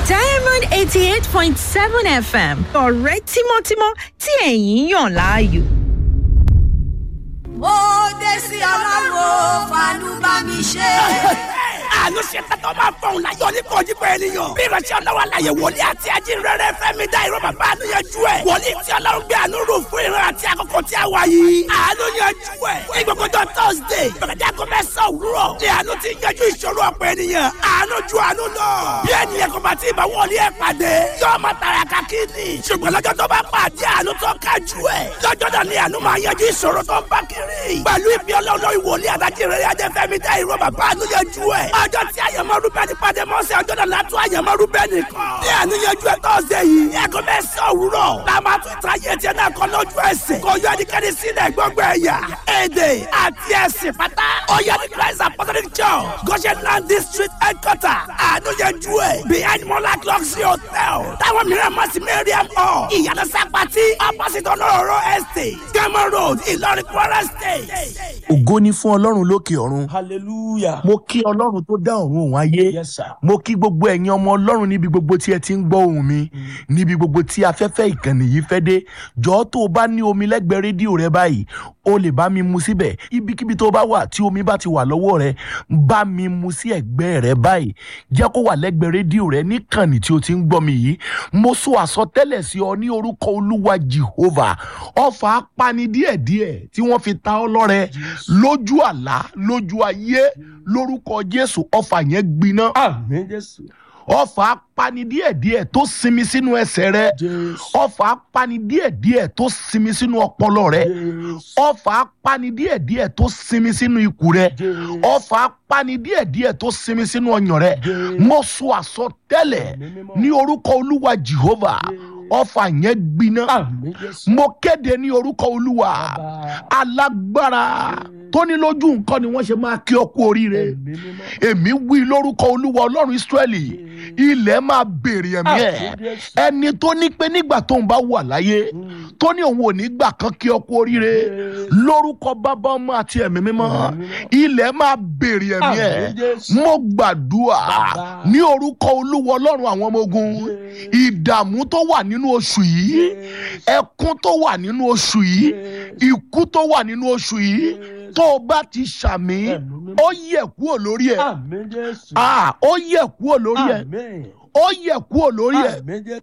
diamond eighty eight point seven fm ọ̀rẹ́ tímọ́tímọ́ tí ẹ̀yin yàn láàyò. ó dé sí ọlọ́run fàánú bá mi ṣe. àánú ṣe tẹ́tọ́ máa fọ̀hún láyọ̀ ní kojúkọ ènìyàn. bí ìránṣẹ́ ọlọ́run aláyẹ wòlíì àti ajínrere fẹ́mi dá ìró bàbá àánú yanjú ẹ̀. wòlíì tí ọlọ́run gbé àánú rò fún ìran àti àkókò tí a wà yìí. àánú yanjú ẹ̀. ní gbogbo tó thursday bẹ̀rẹ̀dẹ́ kò fẹ́ sọ òwúrọ̀. ní àánú ti yanjú ìṣòro ọ̀pọ̀ ènìyàn. àánú ju àánú lọ. bí ènìyàn kò bá ti bá wòlíì ẹ̀ pàdé. yóò máa tara kakíní. ṣùgbọ́n lọ́jọ́ tó bá pàdé àánú tó kájú ẹ̀. lọ́jọ́ náà ni àánú máa yanjú ìṣòro tó ń bá kiri. pẹ̀lú ìbí ọlọ́run ìwòlíì àtàjìrere ajẹ́fẹ́mi dá ìró bàbá àánú yanjú ẹ̀. ọjọ́ tí àyẹ̀mọ́ rúbẹ́ni pàdé mọ́sẹ̀ ọjọ́ náà látún àyẹ̀mọ́ rúbẹ́ni kan. ní àníyànjú ẹ̀ tọ́sẹ̀ yìí. ẹ̀kọ́ bẹ́ẹ̀ sọ òwúrọ̀. la máa tún ta ayé tiẹ̀ náà kọ́ lójú ẹsẹ̀. kò yọ ẹnikẹ́ni sílẹ̀ gbọ́ngbọ́ ẹ̀yà. èdè àti ẹ̀sìn pátá. ó yẹ ní christ apostolic church. goshen land district headquarter. àníyànjú ẹ̀. behind monarch luxury hotel. táwọn mìíràn mọ̀ sí mariam hall. ìyànà sápàtì opposite ọlọ́rọ̀ estate. gẹ́mọ̀ road ìlọrin kwara state. ògo ni fún ọlọ́run lókè ọ̀run hallelujah. mo kí ọlọ́run tó dá ọ̀run òun ayé yes sir. mo kí gbogbo ẹ̀yin ọmọ ọlọ́run níbi gbogbo tí ẹ ti ń gbọ́ ohùn mi níbi gbogbo tí afẹ́fẹ́ ìkànnì yìí fẹ́ dé jọ̀ọ́ tó o bá ní omi lẹ́gbẹ̀ẹ́ rédíò rẹ báyìí o lè bá mi mu síbẹ̀ ibikíbi tó bá wà tí omi bá ti wà lọ́wọ́ rẹ bá mi mu sí ẹ̀gbẹ́ rẹ báyìí jẹ́ kó wà lẹ́gbẹ̀ẹ́ rédíò rẹ níkànnì tí o ti ń gbọ́ mi yìí mo sọ àsọtẹ́lẹ̀ sí ọ ní orúkọ olúwa jehovah ọfà apani díẹ̀díẹ̀ tí wọ́n fi ta ọ lọ́rẹ lójú àlá lójú ayé lórúkọ jésù ọfà yẹn gbiná àmì jésù. ọfà apani díẹ̀díẹ̀ tó sinmi sínú ẹsẹ̀ rẹ jésù. ọfà apani díẹ̀díẹ̀ tó sinmi sínú ọpọlọ rẹ jésù. ọfà apani díẹ̀díẹ̀ tó sinmi sínú ikù rẹ jésù. ọfà apani díẹ̀díẹ̀ tó sinmi sínú ọyàn rẹ Jésù. mo sọ àsọtẹ́lẹ̀ Àmín mímọ́. ní orúkọ olúwa jehovah Jésù. ọfà yẹn gbiná àmì jésù. mo kéde ní orúkọ olúwa Bàbá. alágbára tó ní lójú nǹkan ni wọ́n ṣe máa kí ọ kú oríire ẹ̀mí mímọ́. èmi wí lórúkọ olúwa ọlọ́run israẹli ilẹ̀ máa béèrè ẹ̀mí ẹ̀ Àmín Jésù. ẹni tó ní pé nígbà tóun bá wà láyé tó ní òun ò ní gbà kan kí ọ kú oríire Jésù. lórúkọ bàbá ọmọ àti ẹ̀mí mímọ́ Ẹ̀mí mímọ́. ilẹ̀ máa béèrè ẹ̀mí ẹ̀ Àmín Jésù. mo gbàdúrà Bàbá. ní orúkọ olúwa ọlọ́run àwọn ọmọ ogun Jésù. ìdààmú tó wà nínú oṣù yìí ẹkún tó wà nínú oṣù yìí ikú tó wà nínú oṣù yìí tó o bá ti ṣàmì Ẹ̀mí mímọ́. ó yẹ kúrò lórí ẹ àmì jésù. Ah, ó yẹ kúrò lórí ẹ àmì. ó yẹ kúrò lórí ẹ àmì jésù.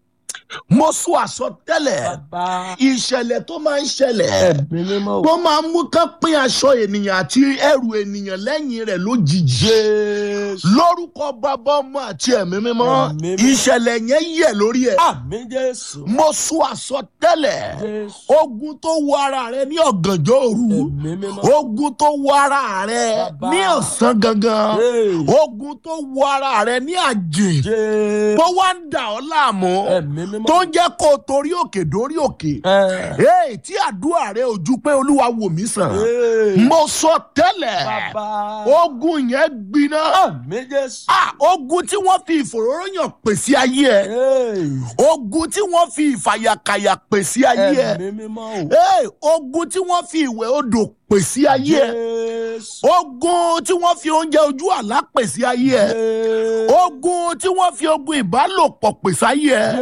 mo sọ àsọtẹ́lẹ̀ bàbá. ìṣẹ̀lẹ̀ tó máa ń ṣẹlẹ̀ ẹ̀mí mímọ́. tó máa ń mú kán pín aṣọ ènìyàn àti ẹrù ènìyàn lẹ́yìn rẹ̀ lójijì jésù. lórúkọ bàbá ọmọ àti ẹ̀mí mímọ́ Ẹ̀mí mímọ́. ìṣẹ̀lẹ̀ yẹn yẹ lórí ẹ àmì jésù. mo sọ àsọtẹ́lẹ̀ jésù. ogun tó wọ ara rẹ ní ọ̀gànjọ́ òru ẹ̀mí mímọ́. ogun tó wọ ara rẹ Bàbá. ní ọ̀sán gangan Hey. ogun tó wọ ara rẹ ní àjè jésù. tó wá ń dà ọ́ láàmú ẹ̀mí mímọ́. tó ń jẹ́ kó o torí òkè dórí òkè ẹ̀. Hey, tí àdúrà rẹ ò ju pé olúwa wò mí sàn Hey. mo sọ tẹ́lẹ̀ bàbá. ogun yẹn gbiná àmì jésù. Ah, ogun tí wọ́n fi ìfòróróyàn pèsè ayé ẹ Hey. ogun tí wọ́n fi ìfàyàkàyà pèsè ayé ẹ ẹ̀mí mímọ́ o. Hey, ogun tí wọ́n fi ìwẹ̀ odò pèsè ayé ẹ jésù. ogun tí wọ́n fi oúnjẹ ojú àlá pèsè ayé ẹ jésù. ogun tí wọ́n fi ogun ìbálòpọ̀ pèsè ayé ẹ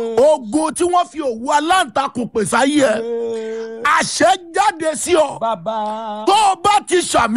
ogun tí wọ́n fi òwú aláǹtakùn pèsè ayé ẹ àṣẹ jáde sí ọ bàbá. tó o bá ti ṣàmì.